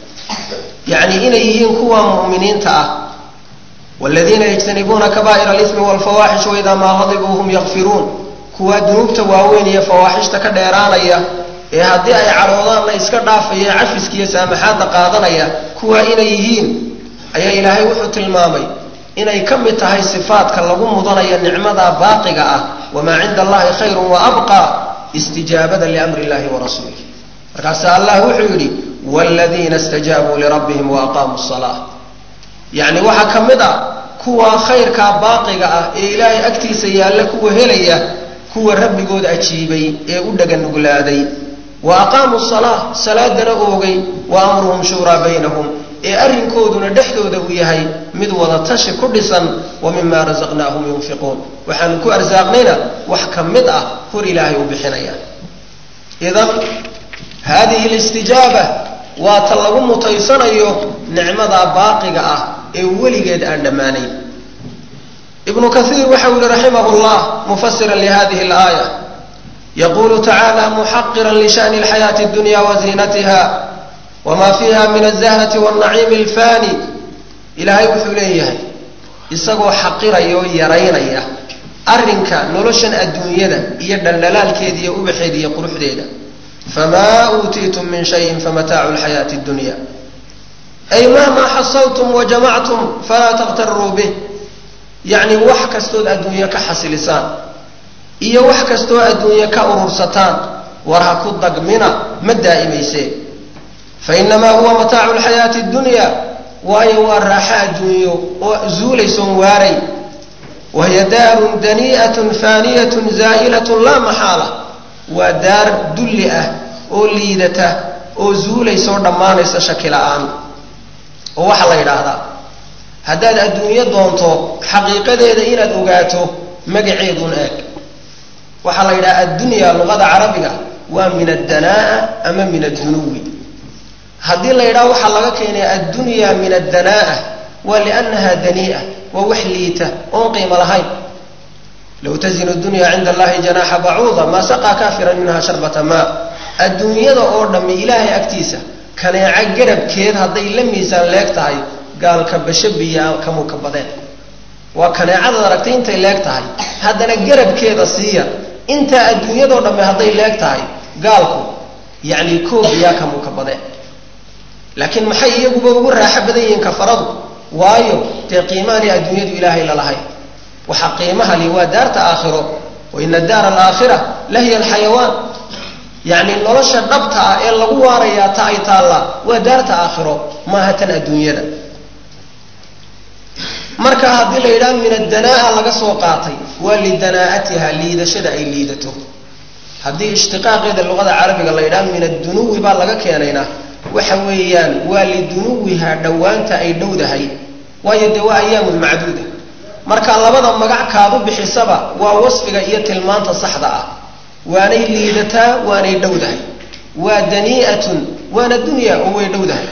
yacni inay yihiin kuwa mu'miniinta ah wladiina yjtanibuuna kaba'ir alimi wlfawaaxish waidaa maa qadibuu hum yakfiruun kuwa dunuubta waaweyn iyo fawaaxishta ka dheeraanaya ee haddii ay cadhoodaanna iska dhaafaya cafiska iyo saamaxaadda qaadanaya kuwa inay yihiin ayaa ilaahay wuxuu tilmaamay inay ka mid tahay sifaadka lagu mudanayo nicmada baaqiga ah wamaa cinda allahi khayru waabqa istijaabada liamri illahi warasuulih markaasa allah wuxuu yidhi wladiina stajaabuu lirabbihim waaqaamuu salaa yacni waxaa ka mid a kuwa khayrkaa baaqiga ah ee ilaahay agtiisa yaalla kuwa helaya kuwa rabbigood ajiibay ee u dhaganuglaaday wa aqaamuu salaa salaadana oogay wa amruhum shuuraa baynahum ee arrinkooduna dhexdooda uu yahay mid wada tashi ku dhisan wa mima rasaqnaahum yunfiquun waxaanu ku arsaaqnayna wax ka mid ah hor ilaahay u bixinaya idan haadihi listijaaba waa ta lagu mutaysanayo nicmada baaqiga ah ee weligeed aan dhammaanayn ibnu kaiir waxa uu yihi raximah llah mufasira lihadihi اlaaya yaqulu tacala muxaqira lishani اlxayaati اdunya waziinatiha wma fiha min aلzahrati wاlnaciimi اlfani ilaahay wuxuu leeyahay isagoo xaqiraya oo yaraynaya arrinka noloshan adduunyada iyo dhaldhalaalkeeda iyo ubaxeeda iyo quruxdeeda fama uutiitum min shayin famataacu lxayaati اdunya ay mahma xasawtum wajamactum falaa takhtaruu bih yacni wax kastood adduunye ka xasilisaan iyo wax kastoo adduunye ka urursataan war ha ku dagmina ma daa'imaysee fainamaa huwa mataacu lxayaati اdunya waayo waa raaxo adduunyo oo zuulaysoon waaray wahiya daarun danii'atun faaniyatun zaa'ilatun laa maxaala waa daar dulli ah oo liidata oo zuulaysoo dhammaanaysa shaki la'aan oo waxaa la yidhaahdaa haddaad adduunyo doonto xaqiiqadeeda inaad ogaato magaceedun eeg waxaa la yidhaha addunya luqada carabiga waa min addanaa'a ama min addunuwi haddii la yidhaha waxaa laga keenay addunya min addanaa'a waa liannaha danii'a waa wax liita oon qiimo lahayn low tazinu dunya cinda allahi janaaxa bacuuda maa saqaa kaafiran minha sharbata maa adduunyada oo dhammi ilaahay agtiisa kaneeco garabkeed hadday la miisaan leeg tahay gaalka bashabiya kamuu ka badeen waa kaneecadaad aragtay intay leeg tahay haddana garabkeeda siiya intaa adduunyadoo dhamme hadday leeg tahay gaalku yacni koobiyaa kamuu ka badeen laakiin maxay iyaguba ugu raaxo badan yihiin kafaradu waayo dee qiimaani adduunyadu ilaahay lalahay waxaa qiimaha li waa daarta aakhiro wa ina daara alaakhira lahiya alxayawaan yacni nolosha dhabta ah ee lagu waarayaa ta ay taallaa waa daarta aakhiro maaha tan adduunyada marka haddii la yidhaha min addanaa'a laga soo qaatay waa lidanaa'atiha liidashada ay liidato haddii ishtiqaaqeeda luqada carabiga la yidhaha min addunuwi baa laga keenayna waxa weeyaan waa lidunuwiha dhowaanta ay dhowdahay waayo dee waa ayaamun macduuda marka labada magac kaadu bixisaba waa wasfiga iyo tilmaanta saxda ah waanay liidataa waanay dhowdahay waa danii'atun waana dunya oo way dhowdahay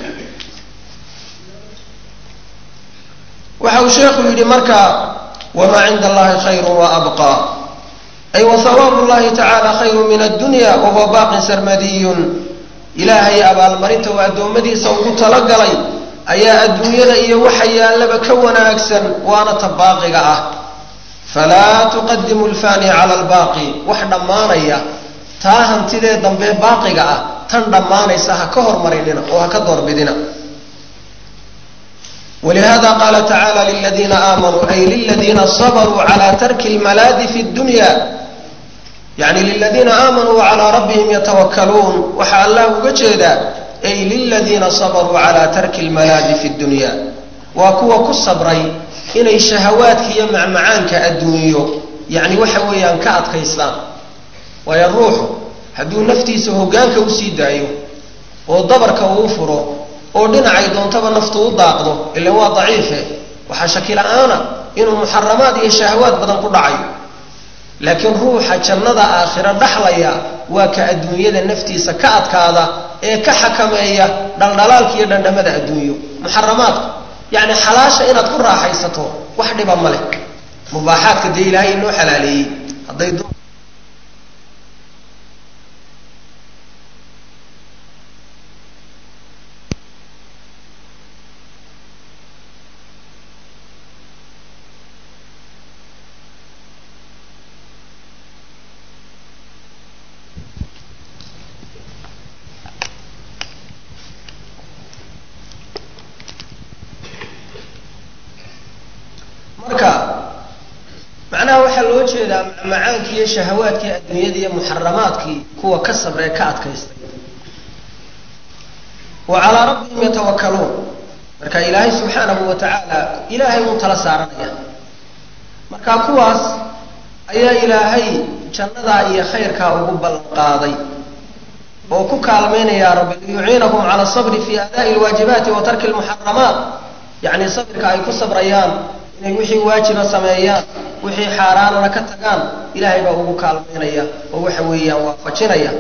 waxa uu sheekhu yidhi marka wamaa cinda allahi khayru wa abqa ay wa hawaabu llahi tacaala khayru min addunya wahuwa baaqin sarmadiyun ilaahay abaalmarinta uu addoommadiisa ugu talagalay ayaa adduunyada iyo waxa yaallaba ka wanaagsan waana ta baaqiga ah falaa tuqadimu alfaani cala albaaqi wax dhammaanaya taa hantidee dambe baaqiga ah tan dhammaanaysa ha ka hormarinina oo ha ka doorbidina walihada qaala tacaala liladiina aamanuu ay liladiina sabaruu cala tarki lmalaadi fi dunya yani liladiina aamanuu wacalaa rabbihim yatawakkaluun waxaa allah uga jeedaa ay liladiina sabaruu cala tarki lmalaadi fi dunya waa kuwa ku sabray inay shahawaadka iyo macmacaanka adduunyo yani waxa weeyaan ka adkaystaan waayo ruuxu hadduu naftiisa hoggaanka usii daayo oo dabarka uu furo oo dhinacay doontaba naftu u daaqdo ilan waa daciife waxaa shaki la-aana inuu muxaramaad iyo shahawaad badan ku dhacayo laakiin ruuxa jannada aakhiro dhaxlaya waa ka adduunyada naftiisa ka adkaada ee ka xakameeya dhaldhalaalka iyo dhandhamada adduunyo muxaramaadka yacni xalaasha inaad ku raaxaysato wax dhiba ma leh mubaaxaadka dee ilaahay inoo xalaaleeyey hadday marka macnaha waxaa loo jeedaa macmacaankii iyo shahawaadkii adduunyada iyo muxaramaadkii kuwa ka sabree ka adkaystay wa calaa rabbihim yatawakkaluun marka ilaahay subxaanahu wa tacaala ilaahay uu tala saaranaya marka kuwaas ayaa ilaahay jannadaa iyo khayrkaa ugu ballan qaaday oo ku kaalmaynaya rabbi liyuciinahum cala asabri fi adaa'i alwaajibaati wa tarki almuxaramaat yacni sabirka ay ku sabrayaan inay wixii waajiba sameeyaan wixii xaaraanana ka tagaan ilaahay baa ugu kaalmaynaya oo waxa weeyaan waafajinaya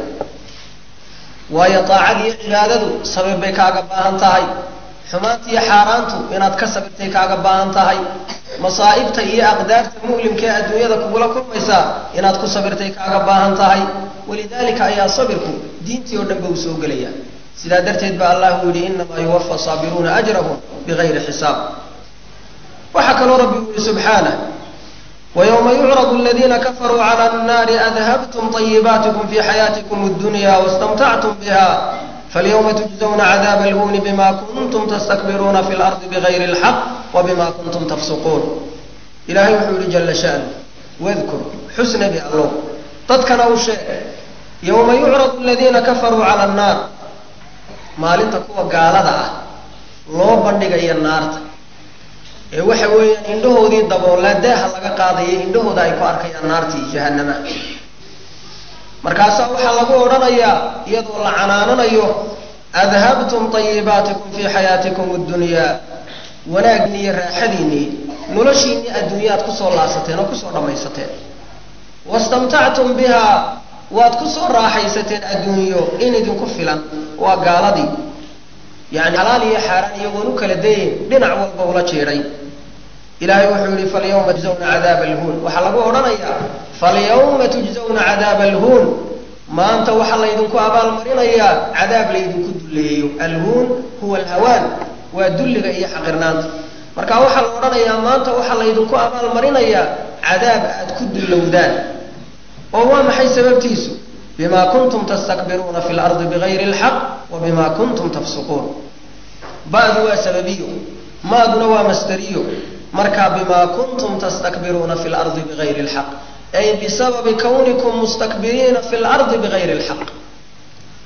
waayo daacad iyo cibaadadu sabir bay kaaga baahan tahay xumaanta iyo xaaraantu inaad ka sabirtay kaaga baahan tahay masaa'ibta iyo aqdaarta mu'limka ee adduunyada kugula kulmaysaa inaad ku sabirtay kaaga baahan tahay walidaalika ayaa sabirku diintii oo dhan ba uu soo gelaya sidaa darteed ba allahu yidhi inamaa yuwafa saabiruuna ajrahum bigayri xisaab waxaa kaloo rabbi u yihi subxaanah ويوم يعرض الذين كفروا على النار أذهبتم طيباتكم في حياتكم الدنيا واستمتعتم بها فاليوم تجزون عذاب الهون بما كنتم تستكبرون في الأرض بغير الحق وبما كنتم تفسقون إلهي وحول جل شأنه واذكر حسن بالله تذكر شيء يوم يعرض الذين كفروا على النار ما لنتكوا قال ذا لو بندق النار ee waxa weeyaan indhahoodii daboolaa daaha laga qaadaya indhahooda ay ku arkayaan naartii jahanama markaasaa waxaa lagu odhanayaa iyadoo la canaananayo adhabtum tayibaatikum fii xayaatikum addunyaa wanaagni iyo raaxadiinnii noloshiinnii adduunyaad kusoo laasateen oo kusoo dhammaysateen wastamtactum bihaa waad kusoo raaxaysateen adduunyo in idinku filan waa gaaladii yani xalaal iyo xaaraan iyagoon u kala dayin dhinac walba ula jiidhay ilaahay wuxuu yihi falyawma tujzawna cadaaba alhuun waxaa lagu odhanayaa falyawma tujzawna cadaaba alhuun maanta waxaa laydinku abaalmarinayaa cadaab laydinku dulleeyo alhuun huwa alhawaan waa dulliga iyo xaqirnaanta marka waxaa la odhanayaa maanta waxaa laydinku abaalmarinayaa cadaab aad ku dullowdaan oo waa maxay sababtiisu bima kuntum tastakbiruuna fi lardi bigayri alxaq wa bima kuntum tafsuquun ba'du waa sababiyo maaduna waa masdariyo marka bima kuntum tastakbiruuna fi lardi bigayri alxaq ay bisababi kawnikum mustakbiriina fi lardi bigayri alxaq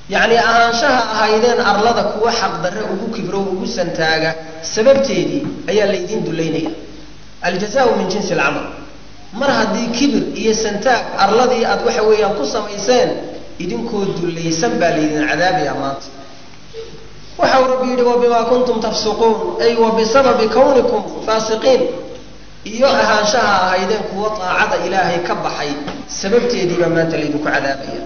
yacni ahaanshaha ahaydeen arlada kuwa xaqdarre ugu kibro ugu santaaga sababteedii ayaa laydin dullaynaya aljazaau min jinsi alcamal mar haddii kibir iyo santaag arladii aad waxa weeyaan ku samayseen idinkoo dullaysan baa laydin cadaabaya maanta waxa uu rabbi yidhi wabimaa kuntum tafsuquun ay wa bisababi kawnikum faasiqiin iyo ahaanshaha ahaydeen kuwa daacada ilaahay ka baxay sababteediibaa maanta laydinku cadaabaya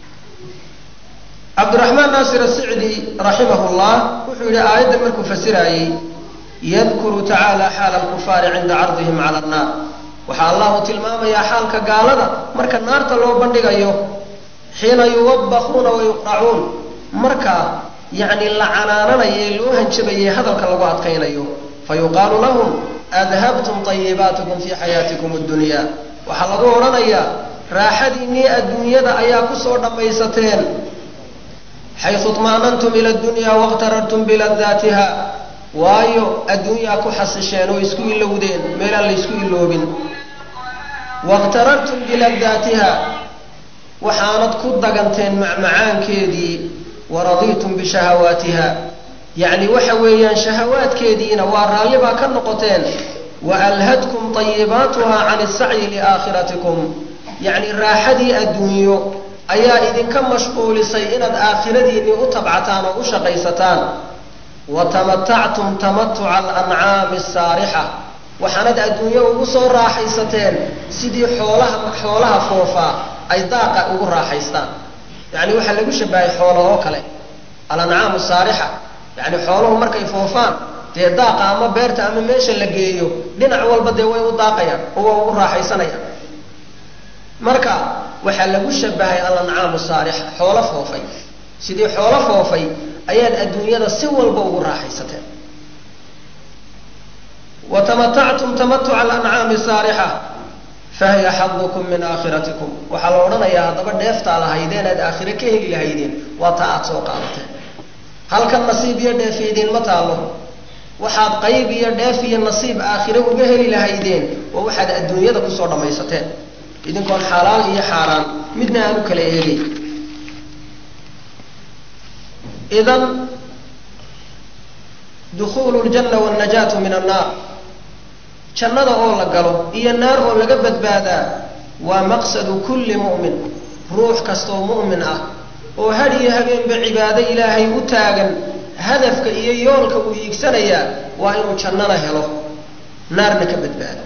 cabdiraxmaan naasir asicdi raximah llah wuxuu yidhi aayaddan markuu fasiraayey yadkuru tacaala xaala alkufaari cinda cardihim cala annaar waxaa allahu tilmaamayaa xaalka gaalada marka naarta loo bandhigayo xiina yuwabbaquuna wa yuqracuun marka yacni la canaananaye loo hanjabayay hadalka lagu adkaynayo fayuqaalu lahum adhabtum tayibaatikum fii xayaatikum addunya waxaa lagu odhanayaa raaxadiinnii adduunyada ayaa kusoo dhammaysateen xaysu طma'nantum ila اdunya waاkhtarartum biladaatiha waayo adduunyaa ku xasisheen oo isku ilowdeen meelaan laysku iloobin waاkhtarartum biladaatiha waxaanad ku daganteen macmacaankeedii waradiitum bishahawaatiha yacni waxa weeyaan shahawaadkeediina waa raalli baa ka noqoteen waalhadkum طayibaatuha can الsacyi liaakhiratikum yacni raaxadii adduunyo ayaa idinka mashquulisay inaad aakhiradiinnii u tabcataan oo u shaqaysataan wa tamatactum tamatuca alancaami asaarixa waxaanad adduunyo ugu soo raaxaysateen sidii xoolaha xoolaha foofaa ay daaqa ugu raaxaystaan yacni waxaa lagu shabahay xoolo oo kale alancaamu saarixa yacni xooluhu markay foofaan dee daaqa ama beerta ama meesha la geeyo dhinac walba dee way u daaqayaan oo waa ugu raaxaysanayaan marka waxaa lagu shabahay alancaamu saarixa xoolo foofay sidii xoolo foofay ayaad adduunyada si walba ugu raaxaysateen wa tamatactum tamatuca alancaami saarixa fahiya xadukum min aakhiratikum waxaa la odhanayaa haddaba dheeftaa lahaydeen aad aakhire ka heli lahaydeen waa taa aad soo qaadateen halkan nasiib iyo dheef idiinma taalo waxaad qayb iyo dheef iyo nasiib aakhire uga heli lahaydeen waa waxaad adduunyada kusoo dhammaysateen idinkoon xalaal iyo xaaraan midna aan u kala eegay idan dukhuulu ljanna wاlnajaatu min annaar jannada oo la galo iyo naar oo laga badbaadaa waa maqsadu kulli mu'min ruux kastoo mu'min ah oo had iyo habeenba cibaado ilaahay u taagan hadafka iyo yoolka uu hiigsanayaa waa inuu jannana helo naarna ka badbaado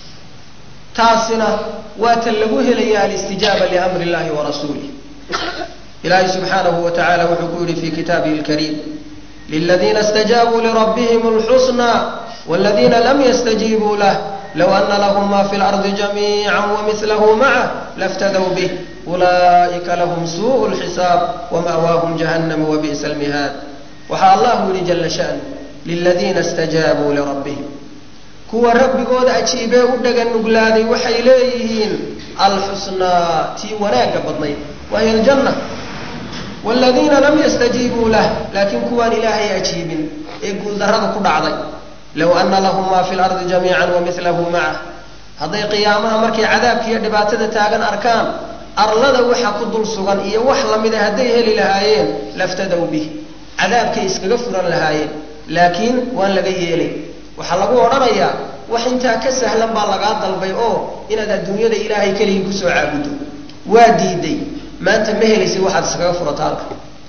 taasina waa tan lagu helaya alistijaaba liamri illahi wa rasuulih ilaahay subxaanahu wa tacala wuxuu ku yidhi fi kitaabihi lkariim liladiina اstajaabuu lirabbihim اlxusna wاladiina lam yastajiibuu lah low ana lahm ma fi اlardi jamiica wamihlahu macah laftadw bih ulaa'ika lahm suuءu اlxisaab wama'waahum jahannam wabi'sa اlmihaad waxaa allahu yihi jala sha'nu liladiina اstajaabuu lirabbihim kuwa rabbigooda ajiibee u dhagan nuglaaday waxay leeyihiin alxusnaa tii wanaagga badnayd wahiy aljanna waaladiina lam yastajiibuu lah laakiin kuwaan ilaahay ajiibin ee guuldarrada ku dhacday low ana lahum maa fi lardi jamiican wamilahu macah hadday qiyaamaha markay cadaabka iyo dhibaatada taagan arkaan arlada waxa ku dul sugan iyo wax lamida hadday heli lahaayeen laftadow bih cadaabkay iskaga furan lahaayeen laakiin waan laga yeelay waxaa lagu odhanayaa wax intaa ka sahlan baa lagaa dalbay oo inaad adduunyada ilaahay keligii kusoo caabudo waa diiday maanta ma helaysid waxaad iskaga furata halka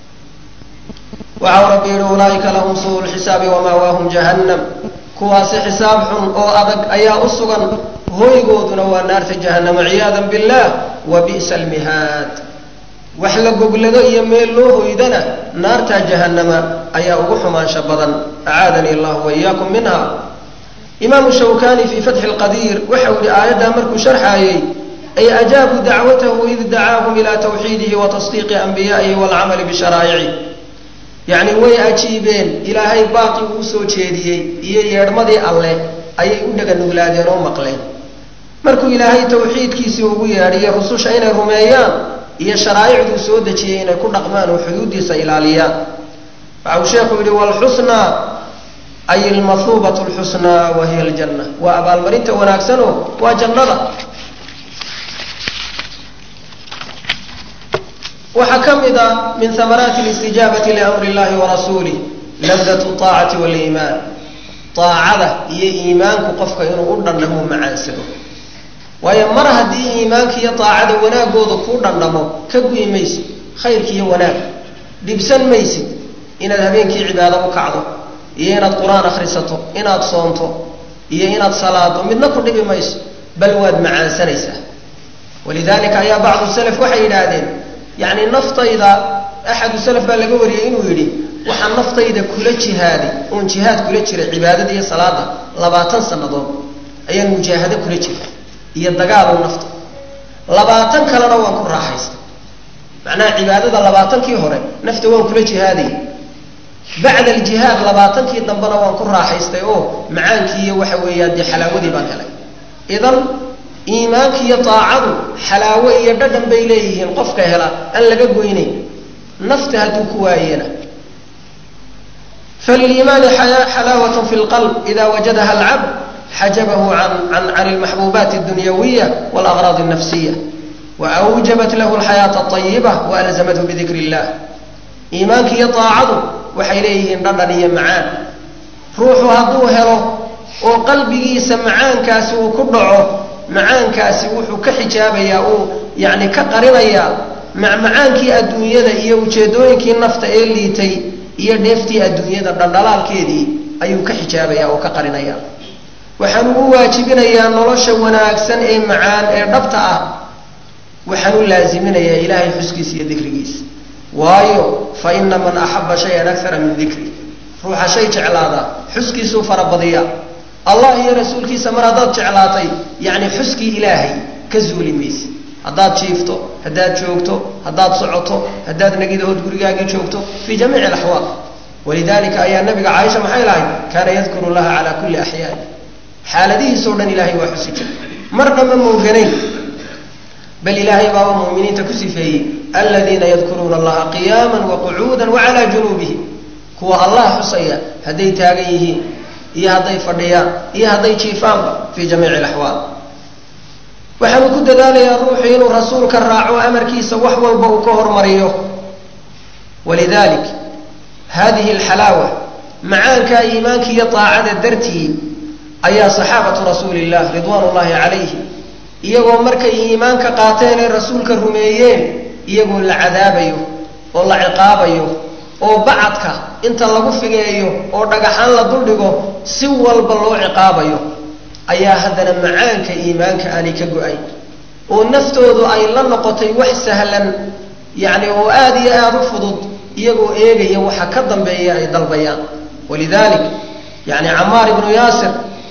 waxau rabbi yihi ulaaika lahum suu lxisaabi wamaawaahum jahannam kuwaasi xisaab xun oo adag ayaa u sugan hoygooduna waa naarta jahannama ciyaadan billah wa bi'sa almihaad wax la goglado iyo meel loo hoydana naartaa jahannama ayaa ugu xumaansha badan acaadani allahu waiyaakum minha imaamu shawkani fii fatxi lqadiir waxau yihi aayaddaa markuu sharxaayey ay ajaabuu dacwatahu id dacaahum ilaa tawxiidihi wa tasdiiqi anbiyaa'ihi waalcamali bisharaaicih yacni way ajiibeen ilaahay baaqi uu soo jeediyey iyo yeedhmadii alleh ayay u dhaga nuglaadeen oo maqleen markuu ilaahay tawxiidkiisii ugu yeedhiyo rususha inay rumeeyaan iyo sharaa'icduu soo dejiyey inay ku dhaqmaan oo xuduuddiisa ilaaliyaan waxa uu sheekhu yidhi waalxusnaa ay almathuubatu lxusnaa wa hiya aljanna waa abaalmarinta wanaagsanoo waa jannada waxaa ka mid a min hamaraati اlistijaabati liamri اllahi warasuulih labdat طaacati wاliimaan aacada iyo iimaanku qofka inuu u dhandhamo macaansado waayo mar haddii iimaanka iyo aacada wanaagooda kuu dhandhamo ka guyi maysid khayrka iyo wanaag dhibsan maysid inaad habeenkii cibaado u kacdo iyo inaad qur-aan akhrisato inaad soonto iyo inaad salaado midna ku dhibi mayso bal waad macaansanaysaa walidalika ayaa bacdu salaf waxay yidhaahdeen yacni naftayda axadu salaf baa laga wariyey inuu yidhi waxaa naftayda kula jihaaday oon jihaad kula jiray cibaadada iyo salaada labaatan sannadood ayaan mujaahado kula jiray iyo dagaalow nafta labaatan kalena waan ku raaxaystay macnaha cibaadada labaatankii hore nafta waan kula jihaadayay bacda aljihaad labaatankii dambena waan ku raaxaystay oo macaankii iyo waxa weeyaan dee xalaawadii baan helay idan iimaanka iyo daacadu xalaawo iyo dhadhan bay leeyihiin qofka hela aan laga goynayn nafta hadduu ku waayena faliliimaani xalaawat fi lqalb ida wajadaha alcabd xajabahu can almaxbuubaati اdunyawiya wاlأغraad الnafsiya waawjabat lahu alxayaaةa الطayiba waalzamathu bidikr اllah iimaanka iyo daacadu waxay leeyihiin dhadhan iyo macaan ruuxu hadduu helo oo qalbigiisa macaankaasi uu ku dhaco macaankaasi wuxuu ka xijaabayaa uu yani ka qarinayaa macmacaankii adduunyada iyo ujeedooyinkii nafta ee liitay iyo dheeftii adduunyada dhandhalaalkeedii ayuu ka xijaabaya oo ka qarinaya waxaan ugu waajibinayaa nolosha wanaagsan ee macaan ee dhabta ah waxaan u laaziminayaa ilaahay xuskiisa iyo dikrigiisa waayo fa ina man axaba shayan akara min dikri ruuxa shay jeclaada xuskiisuu farabadiya allah iyo rasuulkiisa mar haddaad jeclaatay yacni xuskii ilaahay ka zuuli mayse haddaad jiifto haddaad joogto haddaad socoto haddaad nagidahood gurigaagii joogto fii jamiici alaxwaal walidalika ayaa nabiga caaisha maxay lahayd kaana yadkuru llaha calaa kulli axyaani xaaladihiisoo dhan ilaahay waa xusi jira marna ma mooganayn bal ilaahay baaba muminiinta ku sifeeyey aladiina yadkuruuna allaha qiyaama waqucuuda wacalaa junuubihim kuwa allah xusaya hadday taagan yihiin iyo hadday fadhiyaan iyo hadday jiifaanba fii jamiici alaxwaal waxaanu ku dadaalayaa ruuxu inuu rasuulka raaco amarkiisa wax walba uu ka hormariyo walidalik hadihi alxalaawa macaankaa iimaanka iyo daacada dartii ayaa saxaabatu rasuuli illah ridwaan ullahi calayhi iyagoo markay iimaanka qaateen ee rasuulka rumeeyeen iyagoo la cadaabayo oo la ciqaabayo oo bacadka inta lagu figeeyo oo dhagaxaan la duldhigo si walba loo ciqaabayo ayaa haddana macaanka iimaanka aanay ka go-ay oo naftoodu ay la noqotay wax sahlan yacni oo aada iyo aada u fudud iyagoo eegaya waxa ka dambeeya ay dalbayaan walidalik yacni camaar ibnu yaasir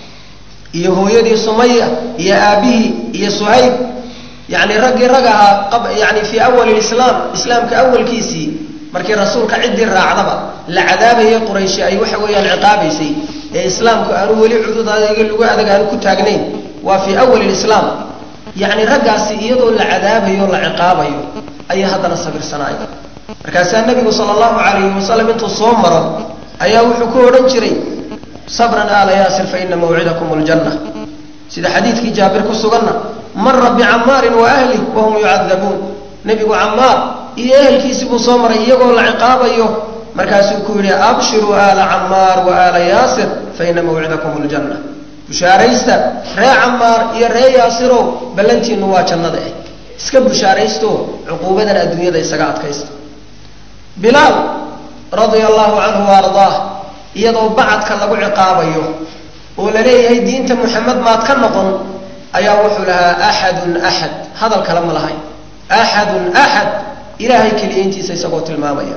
iyo hooyadii sumaya iyo aabihii iyo suhayb yacni raggii rag ahaa yani fii awali lislaam islaamka awalkiisii markii rasuulka ciddii raacdaba la cadaabayay qurayshi ay waxa weeyaan ciqaabaysay ee islaamku aanu weli cudud adg lagu adag aanu ku taagnayn waa fii awali lislaam yacni raggaasi iyadoo la cadaabayo la ciqaabayo ayay haddana sabirsanaaya markaasaa nebigu sala allahu calayhi wasalam intuu soo maro ayaa wuxuu ku odhan jiray sabran aala yaasir fa ina mawcidakum ljanna sida xadiidkii jaabir ku suganna mara bicamaarin wa ahlih wahum yucadabuun nebigu camaar iyo ehelkiisii buu soo maray iyagoo la ciqaabayo markaasuu ku yidhi abshiruu aala camaar wa aala yaasir fa ina mawcidakum ljanna bushaaraysta ree camaar iyo ree yaasirow ballantiinu waa jannada eh iska bushaaraysto cuquubadan adduunyada isaga adkaysta bilaal radia allahu canhu wa ardaah iyadoo bacadka lagu ciqaabayo oo la leeyahay diinta muxamed maad ka noqon ayaa wuxuu lahaa axadun axad hadal kale ma lahayn axadun axad ilaahay keliyayntiisa isagoo tilmaamaya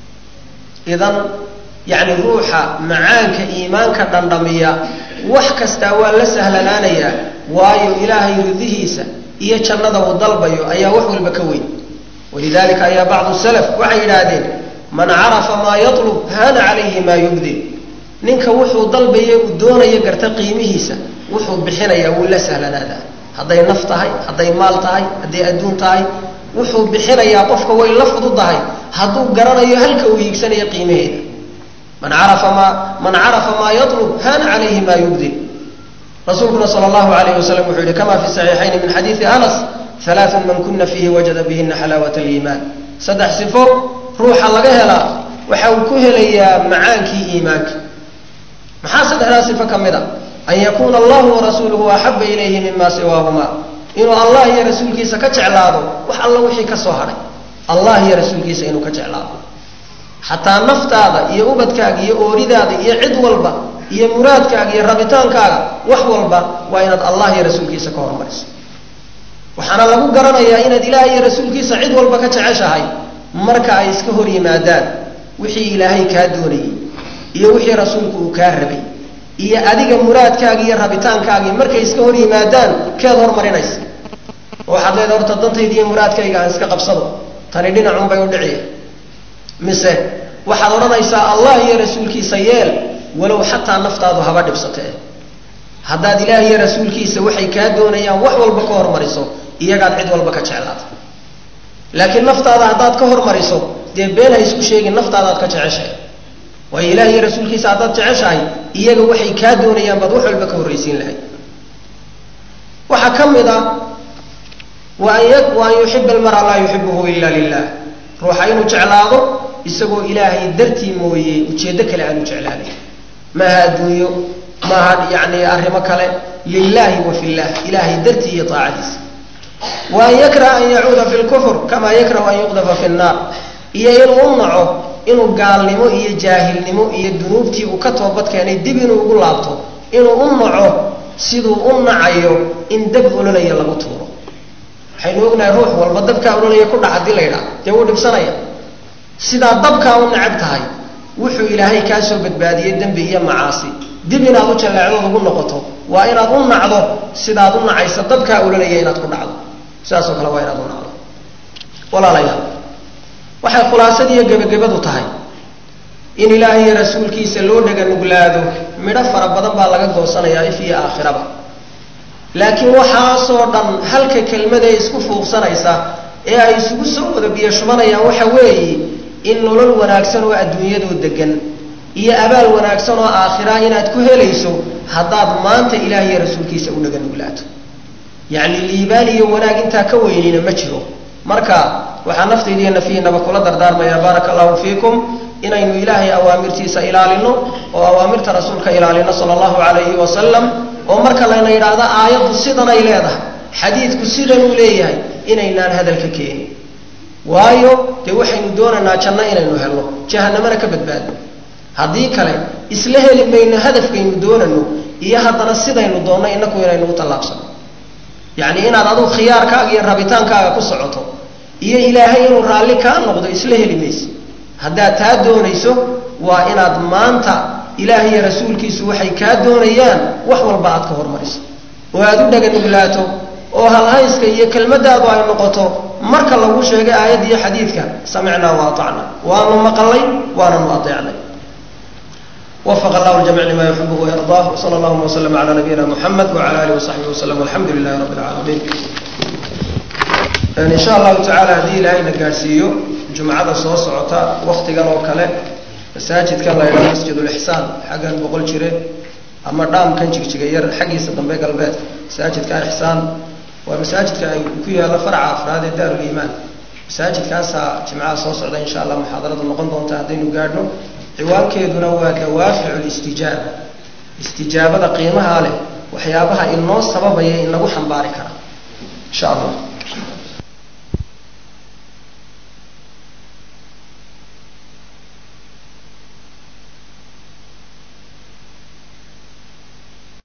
idan yacni ruuxa macaanka iimaanka dhandhamiya wax kastaa waa la sahlanaanayaa waayo ilaahay ridihiisa iyo jannada uu dalbayo ayaa wax walba ka weyn walidalika ayaa bacdu salaf waxay yidhaahdeen man carafa maa yatlub haana calayhi maa yubdi ninka wuxuu dalbaye uu doonayo garta qiimihiisa wuxuu bixinayaa wuu la sahlanaadaa hadday naf tahay hadday maal tahay hadday adduun tahay wuxuu bixinayaa qofka way la fududahay hadduu garanayo halka uu hiigsanayo qiimaheeda man carafa maa man carafa maa yatlub haana calayhi maa yubdi rasuulkuna sala allahu alayhi wasalam wuxuu yihi kama fi saxiixayni min xadiidi anas halaaثun man kuna fiihi wajada bihina xalaawat aliimaan saddex sifo ruuxa laga helaa waxa uu ku helayaa macaankii iimaanka maxaa saddexdaa sifo ka mid a an yakuuna allahu warasuuluhu axaba ilayhi mima siwaahuma inuu allah iyo rasuulkiisa ka jeclaado wax alla wixii ka soo hadhay allah iyo rasuulkiisa inuu ka jeclaado xataa naftaada iyo ubadkaaga iyo ooridaada iyo cid walba iyo muraadkaaga iyo rabitaankaaga wax walba waa inaad allah iyo rasuulkiisa ka hormariso waxaana lagu garanayaa inaad ilaah iyo rasuulkiisa cid walba ka jeceshahay marka ay iska hor yimaadaan wixii ilaahay kaa doonayey iyo wixii rasuulku uu kaa rabay iyo adiga muraadkaagi iyo rabitaankaagii markay iska hor yimaadaan keed hormarinaysa waxaad leedahay horta dantayda iyo muraadkayga aan iska qabsado tani dhinacunbay u dhiciya mise waxaad odhanaysaa allah iyo rasuulkiisa yeel walow xataa naftaadu haba dhibsatee haddaad ilaah iyo rasuulkiisa waxay kaa doonayaan wax walba ka hormariso iyagaad cid walba ka jeclaata laakiin naftaada haddaad ka hormariso dee been ha isku sheegin naftaadaad ka jeceshahay waayo ilaah iyo rasuulkiisa haddaad jeceshahay iyaga waxay kaa doonayaan baad wax walba ka horraysiin lahayd waxaa ka mid a wa an yuxiba almara laa yuxibuhu ila lilah ruuxa inuu jeclaado isagoo ilaahay dartii mooye ujeeddo kale aanu jeclaanay maaha adduunyo maaha yani arrimo kale lilahi wa fillah ilaahay dartii iyo aacadiisa wa an yakraha an yacuuda fi lkufr kama yakrahu an yuqdafa fi nnaar iyo inuu u naco inuu gaalnimo iyo jaahilnimo iyo dunuubtii uu ka toobad keenay dib inuu ugu laabto inuu u naco siduu u nacayo in dab ololaya lagu tuuro waxaynu ognahay ruux walba dabkaa ololaya ku dhac hadii la ydhaha dee wuu dhibsanaya sidaa dabkaa u necab tahay wuxuu ilaahay kaa soo badbaadiyey dembi iyo macaasi dib inaad u jalleecdood ugu noqoto waa inaad u nacdo sidaad u nacaysa dabkaa ololaya inaad ku dhacdo sidaasoo kale waa inaad u nacdo walaalayaal waxay khulaasadiiyo gebagabadu tahay in ilaahay iyo rasuulkiisa loo dhega nuglaado midho fara badan baa laga goosanayaa if iyo aakhiraba laakiin waxaasoo dhan halka kelmadae isku fuuqsanaysa ee ay isugu soo wada biyo shubanayaan waxa weeye in nolol wanaagsan oo adduunyadoo degan iyo abaal wanaagsan oo aakhira inaad ku helayso haddaad maanta ilaah iyo rasuulkiisa u dhaga nuglaato yacni liibaan iyo wanaag intaa ka weynina ma jiro marka waxaa naftayda iyo nafihiinaba kula dardaarmayaa baaraka allahu fiikum inaynu ilaahay awaamirtiisa ilaalino oo awaamirta rasuulka ilaalino sala allahu calayhi wasalam oo marka layna yidhaahdo aayaddu sidanay leedahay xadiidku sidanuu leeyahay inaynaan hadalka keenin waayo dee waxaynu doonaynaa janno inaynu helno jahanamana ka badbaadno haddii kale isla heli mayno hadafkaynu doonano iyo haddana sidaynu doonno inaku inaynu u tallaabsano yacni inaad aduu khiyaarkaaga iyo rabitaankaaga ku socoto iyo ilaahay inuu raalli kaa noqdo isla heli mayse haddaad taa doonayso waa inaad maanta ilaah iyo rasuulkiisu waxay kaa doonayaan wax walba aad ka hormariso oo aad u dhaga nuglaato oo halhayska iyo kelmadaadu ay noqoto marka lagu sheegay aayadda iyo xadiidka samicnaa wa aacna waanu maqalay waananu adeecnay wafaq allahu ljamic lima yuxibuhu wayardah wsala allahuma wslm ala nabiyina muxamed wala alih wasaxbihi waslm alxamdu lilahi rabbi lcaalamiin insha allahu tacala haddii ilaahayna gaadhsiiyo jumcada soo socota waktigan oo kale masaajidkan la ydhaha masjid lixsaan xaggan boqol jire ama dhaamkan jigjiga yar xaggiisa dambe galbeedka masaajidka ixsaan waa masaajidka ay ku yaalla farca afraad ee daaruliimaan masaajidkaasaa jimcaha soo socda insha allah muxaadaradu noqon doonta haddaynu gaadhno ciwaankeeduna waa dawaaficu listijaaba istijaabada qiimaha leh waxyaabaha inoo sababaya inagu xambaari kara insha allah